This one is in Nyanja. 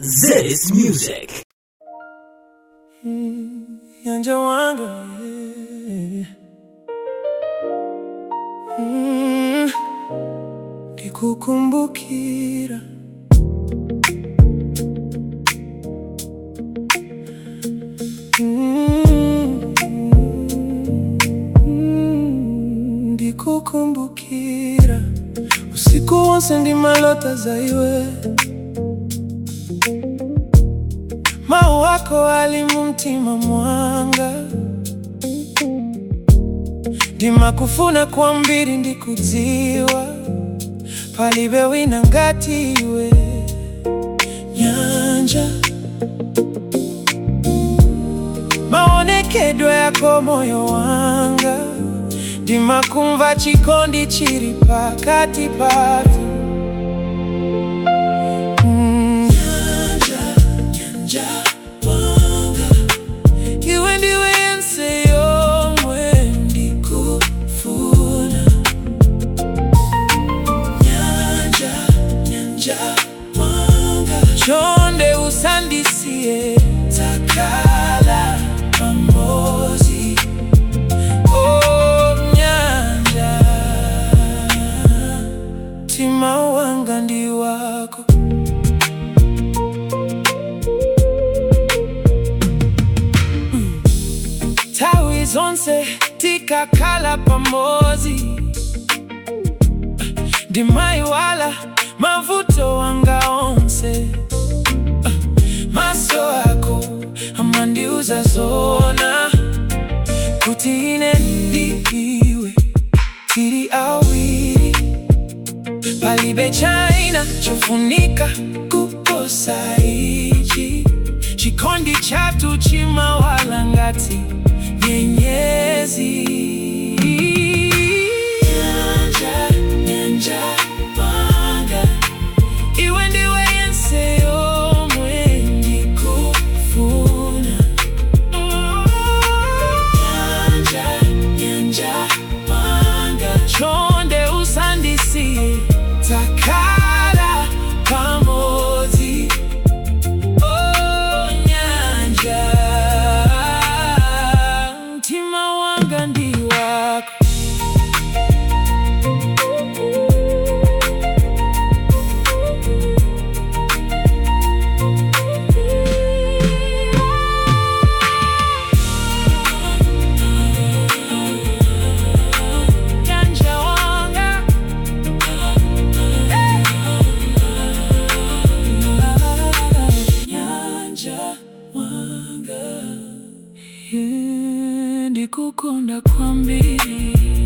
This music. Nyanja wanga eh. Mm, ndikukumbukira Mm, mm, ndikukumbukira usiku wonse ndimalota zaiwe mau wako ali mumtima mwanga ndimakufuna kwambiri ndikudziwa palibe wina ngati iwe nyanja maonekedwe yako moyo wanga ndimakumva chikondi chiri pakati patu Mm, nyanja, nyanja wanga iwe ndiwe yense yomwe ndikufuna nyanja nyanja wanga chonde usandisiye takala pamozi oh nyanja tima wanga ndi wako tawi zonse tikakhala pamozi ndimai wala mavuto wanga onse maso ako amandiuza zona kuti ine ndiiwe tiri awiri palibe china chofunika kuposa ichi chikondi chatu chimawala ngati nyenyezi nyanja nyanja wanga iwe ndiwe yense yomwe ndikufuna nyanja nyanja wanga chonde usandisiye takala pamozi Oh, nyanja mtima wanga ndi wako nyanja wanga nyanja wanga ndikukunda kwambiri